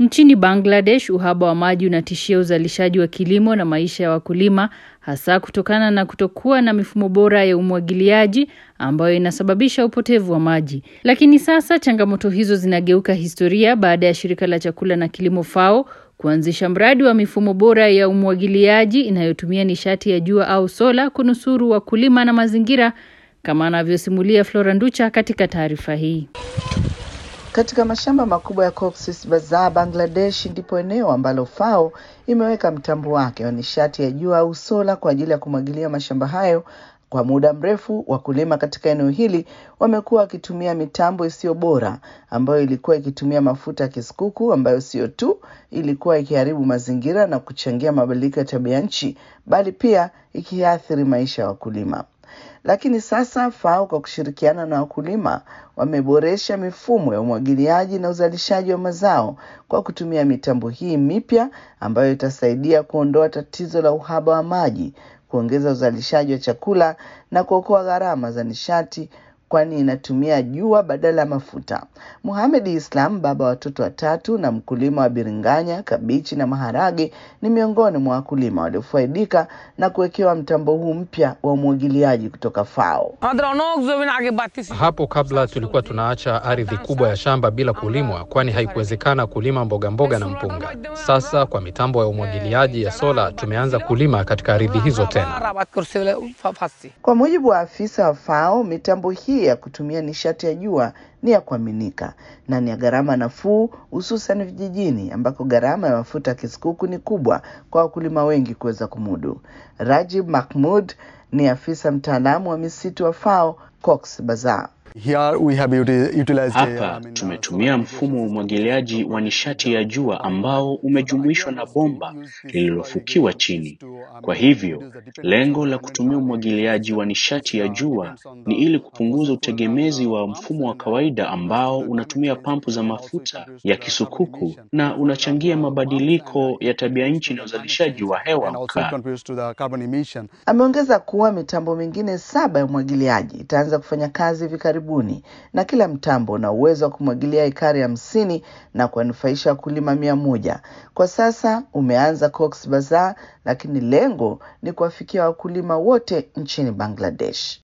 Nchini Bangladesh, uhaba wa maji unatishia uzalishaji wa kilimo na maisha ya wakulima, hasa kutokana na kutokuwa na mifumo bora ya umwagiliaji ambayo inasababisha upotevu wa maji. Lakini sasa changamoto hizo zinageuka historia baada ya shirika la chakula na kilimo FAO kuanzisha mradi wa mifumo bora ya umwagiliaji inayotumia nishati ya jua au sola kunusuru wakulima na mazingira, kama anavyosimulia Flora Nducha katika taarifa hii. Katika mashamba makubwa ya Cox's Bazar, Bangladesh, ndipo eneo ambalo FAO imeweka mtambo wake wa nishati ya jua au sola kwa ajili ya kumwagilia mashamba hayo. Kwa muda mrefu, wakulima katika eneo hili wamekuwa wakitumia mitambo isiyo bora ambayo ilikuwa ikitumia mafuta ya kisukuku ambayo sio tu ilikuwa ikiharibu mazingira na kuchangia mabadiliko ya tabia nchi, bali pia ikiathiri maisha ya wakulima. Lakini sasa FAO kwa kushirikiana na wakulima wameboresha mifumo ya umwagiliaji na uzalishaji wa mazao kwa kutumia mitambo hii mipya ambayo itasaidia kuondoa tatizo la uhaba wa maji, kuongeza uzalishaji wa chakula na kuokoa gharama za nishati kwani inatumia jua badala ya mafuta. Muhamed Islam, baba wa watoto watatu na mkulima wa biringanya, kabichi na maharage, ni miongoni mwa wakulima waliofaidika na kuwekewa mtambo huu mpya wa umwagiliaji kutoka FAO. Hapo kabla tulikuwa tunaacha ardhi kubwa ya shamba bila kulimwa, kwani haikuwezekana kulima mboga mboga na mpunga. Sasa kwa mitambo ya umwagiliaji ya sola tumeanza kulima katika ardhi hizo tena. Kwa mujibu wa afisa wa FAO, mitambo hii ya kutumia nishati ya jua ni ya kuaminika na ni ya gharama nafuu, hususan vijijini ambako gharama ya mafuta ya kisukuku ni kubwa kwa wakulima wengi kuweza kumudu. Rajib Mahmud ni afisa mtaalamu wa misitu wa FAO Cox Bazar. Hapa tumetumia mfumo wa umwagiliaji wa nishati ya jua ambao umejumuishwa na bomba lililofukiwa chini. Kwa hivyo, lengo la kutumia umwagiliaji wa nishati ya jua ni ili kupunguza utegemezi wa mfumo wa kawaida ambao unatumia pampu za mafuta ya kisukuku na unachangia mabadiliko ya tabia nchi na uzalishaji wa hewa mkaa. Ameongeza kuwa mitambo mingine saba ya umwagiliaji itaanza kufanya kazi hivi karibuni na kila mtambo una uwezo wa kumwagilia ekari hamsini na kuwanufaisha wakulima mia moja. Kwa sasa umeanza Cox Bazar, lakini lengo ni kuwafikia wakulima wote nchini Bangladesh.